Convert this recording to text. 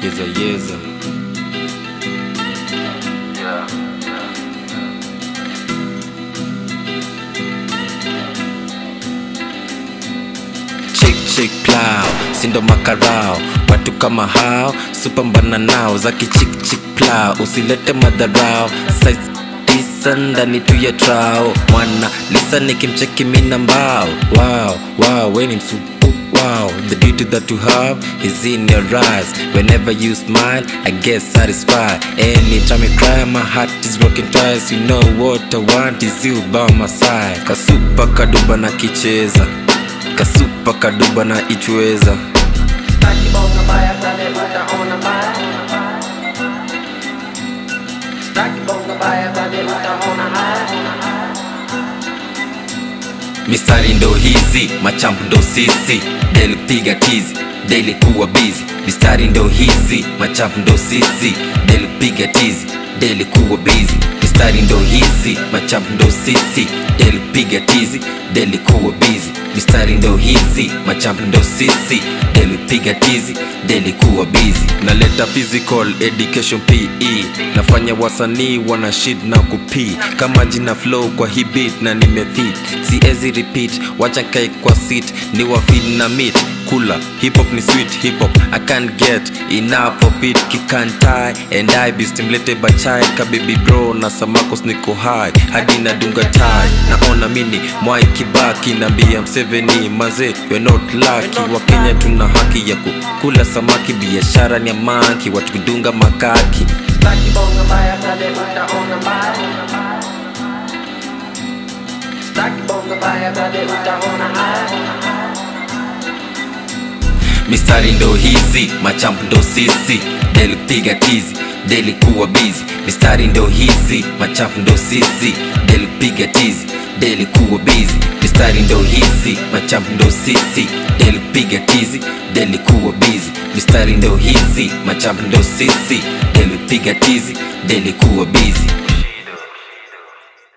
yeza yeza Yeah, yeah. chick chick plow sindo makarao watu kama hao supambana nao za kichik chik plow usilete madharao size tisa ndani tu ya trao mwana lisa nikimcheki mina mbao wow wow weni msupu Wow, the beauty that you have is in your eyes. Whenever you smile, I get satisfied. Anytime you cry, my heart is broken twice. You know what I want is you by my side. Kasupa kaduba na kicheza kasupa kaduba na ichweza Staki bonga baya kale utaona baya Staki bonga baya kale utaona haya mistari ndo hizi machampu ndo sisi deli piga tizi deli kuwa bizi mistari ndo hizi machampu ndo sisi deli piga tizi deli kuwa bizi mistari ndo hizi machampu ndo sisi deli piga tizi deli kuwa bizi mistari ndo hizi machampu ndo sisi deli piga tizi deli kuwa bizi naleta physical education pe nafanya wasanii wana shit na kupii kama jina flow kwa hii beat na nimefit siezi repeat wacha kai kwa sit ni wafid na meat kula hip hop ni sweet hip hop i can't get enough of it kikantai and i be stimulated by chai ka baby bro na samakos niko high hadi nadunga tai naona mini mwai kibaki nambia mseveni maze you're not lucky wa kenya tuna haki ya kukula samaki biashara ni ya manki watu kudunga makaki Staki bonga baya kale utaona baya Staki bonga baya kale utaona haya mistari ndo hizi machampu ndo sisi deli piga tizi deli kuwa bizi mistari ndo hizi machampu ndo sisi deli piga tizi deli kuwa bizi mistari ndo hizi machampu ndo sisi deli piga tizi deli kuwa bizi mistari ndo hizi machampu ndo sisi deli piga tizi deli kuwa bizi